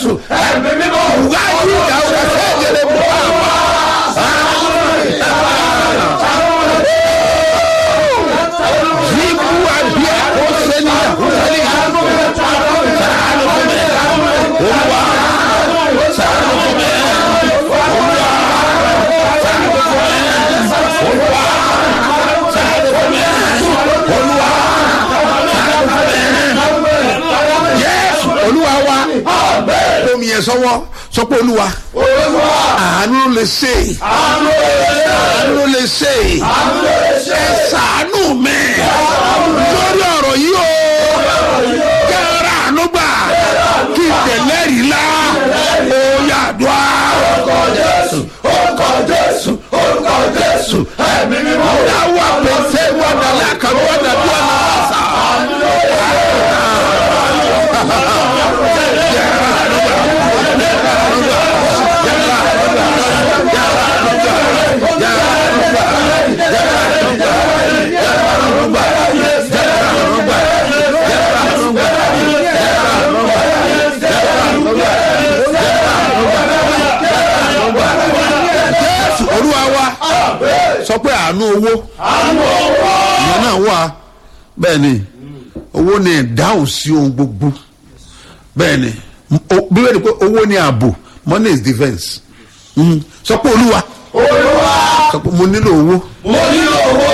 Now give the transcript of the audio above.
jésù ẹ̀mí mímọ́ wáyé ìdáwó ẹ̀jẹ̀ mọ́ àmà. Zibu abia oseni ahusani sàánù fún mi olúwa sàánù fún mi olúwa sàánù fún mi olúwa sàánù fún mi olúwa sàánù fún mi yéésù olúwa wa omi yẹn sọwọ sọ pé olúwa àánú lè ṣe àánú lè ṣe ẹ ṣàánú mi lórí ọ̀rọ̀ yìí o kẹ́rẹ́ àánú gbà kí tẹ̀lẹ́rì la ó yàdùá. orúkọ jésù orúkọ jésù orúkọ jésù ẹ̀mí mímọ́. dáwọ́ àpèsè wọn dàlẹ́ àkàrà wọn dàbí ọ̀nà àṣà. jésù olúwa wa sọ pé àánú owó ìyẹn náà wà bẹ́ẹ̀ ni owó ni ìdáhùn sí ohun gbogbo bẹ́ẹ̀ ni o- bíbélì pé owó ni ààbò money is defence Mhm. sọ pé olúwa olúwa sọ pé mo nílò owó mo nílò owó